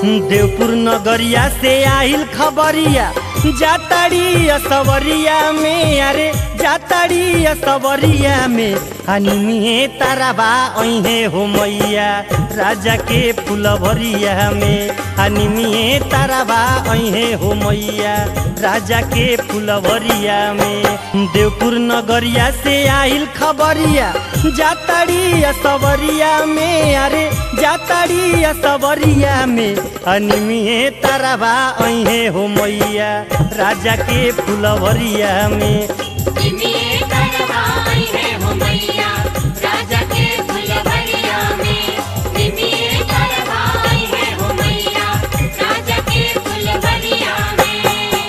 देवपुर नगरिया से आइल खबरिया जाताड़ी असवरिया में अरे जाताड़ी असवरिया में अनिमिए ताराबा अहे हो मैया राजा के फुलवरिया में अनिमिए ताराबा अहे हो मैया राजा के फुलवरिया में देवपुर नगरिया से आइल खबरिया जाताड़ी असवरिया में अरे जाताड़ी असवरिया में अनिमिए ताराबा अहे हो मैया राजा के फुलवरिया में निमिये करवाई है हो मैया राजा के फुलवरिया में निमिये करवाई है हो मैया राजा के फुलवरिया में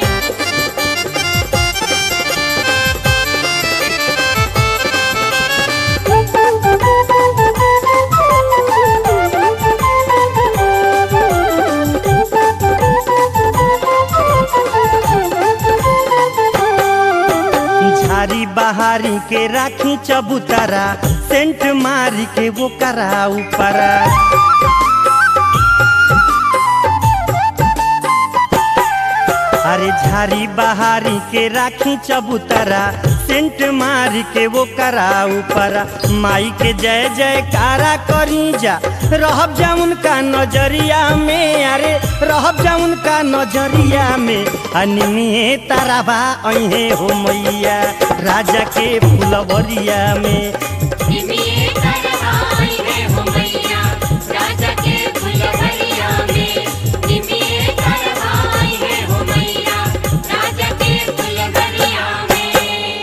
झारी बहारी के राखी चबूतरा सेंट मारी के वो करा ऊपरा अरे झारी बहारी के राखी चबूतरा सेंट मारी के वो करा ऊपरा माई के जय जयकारा करी जा रहब जाउन का नजरिया में अरे रहब जाउन का नजरिया में अनिमिए ताराबा अहे हो मैया राजा के फुलवरिया में निमिये करवाई है हो मैया राजा के फुलवरिया में निमिये करवाई है हो मैया राजा के फुलवरिया में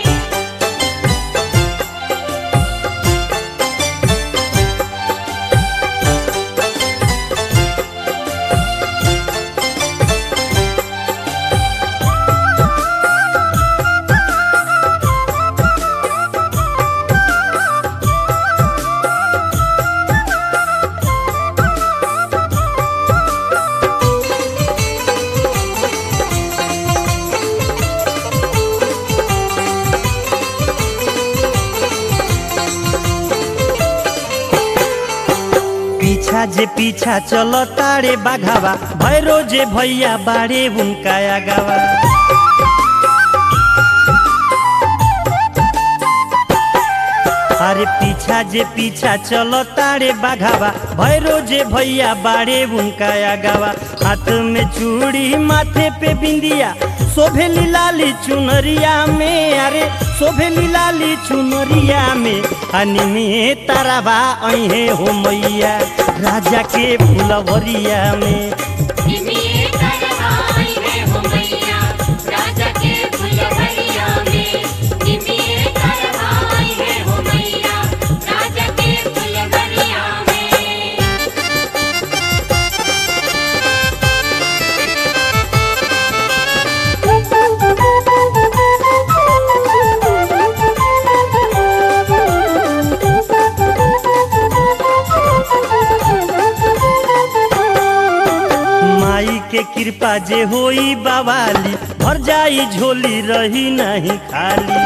पीछा जे पीछा चलो तारे बाघावा भैरो जे भैया बाड़े उनका आगावा अरे पीछा जे पीछा चलो तारे बाघावा भैरो जे भैया बाड़े उनका आगावा हाथ में चूड़ी माथे पे बिंदिया शोभेली लाली चुनरिया में अरे शोभेली लाली चुनरिया में अनिमिए ताराबा अहे हो मैया राजा के फुलवरिया में निमिये करवाई है हो मैया राजा के फुलवरिया में निमिये करवाई है हो मैया राजा के फुलवरिया में माई के कृपा जे होई बावाली भर जाई झोली रही नहीं खाली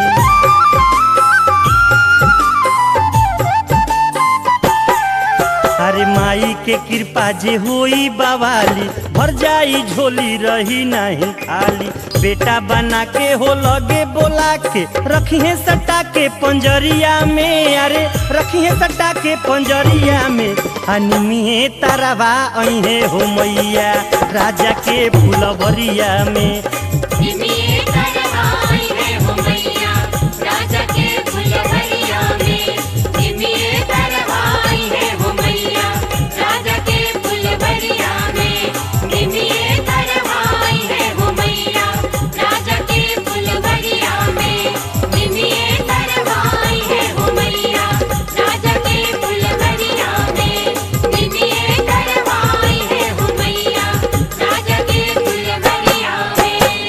अरे माई के कृपा जे होई बावाली भर जाई झोली रही नहीं खाली बेटा बना के हो लगे बोला के रखिए सटा के पंजरिया में अरे रखिए सटा के पंजरिया में अनिमिए ताराबा अहे हो मैया राजा के फुलवरिया में निमिये करवाई है हो मैया राजा के फुलवरिया में निमिये करवाई है हो मैया राजा के फुलवरिया में निमिये करवाई है हो मैया राजा के फुलवरिया में निमिये करवाई है हो मैया राजा के फुलवरिया में निमिये करवाई है हो मैया राजा के फुलवरिया में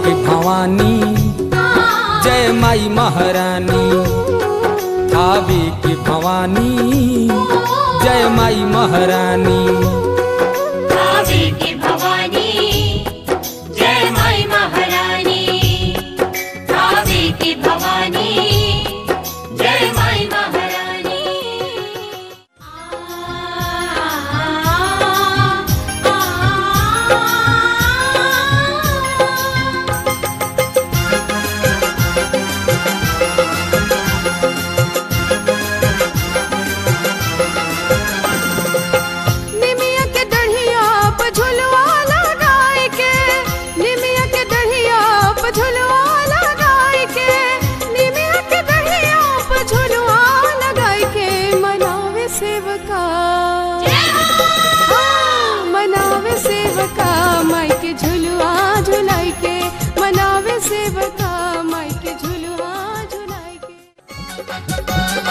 के भवानी जय माई महारानी थावे के भवानी जय माई महारानी भावे की भवानी जय माई महारानी भावे की भवानी जय माई महारानी निमिया के दढ़िया पे झुलवा लगाए के निमिया के दढ़िया पे झुलवा लगाए के निमिया के दढ़िया पे झुलवा लगाए के मनावे सेवका हाँ, मनावे सेवका माई के झुलवा झुलाई के मनावे सेवका माई के झुलवा झुलाई के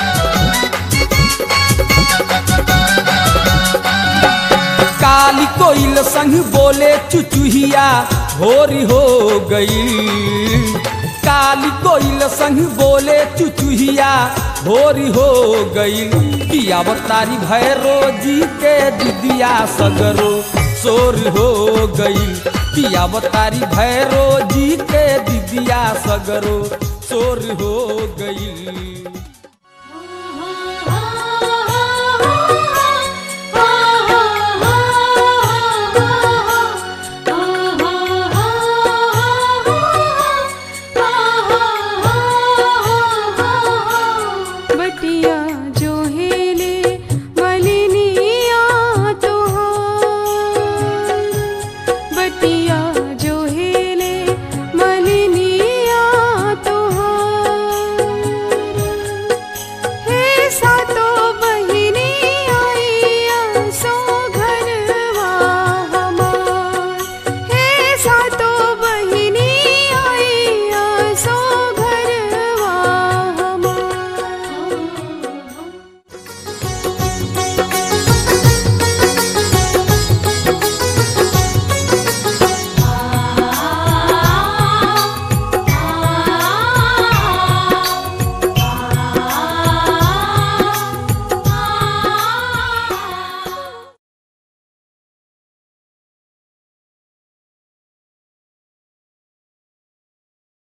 काली कोइल संग बोले चुचुहिया भोरी हो गई काली कोइल संग बोले चुचुहिया भोरी हो गई पियावतारी भैरो जी के दिदिया सगरो सोर हो गई पियावतारी भैरो जी के दिदिया सगरो सोर हो गई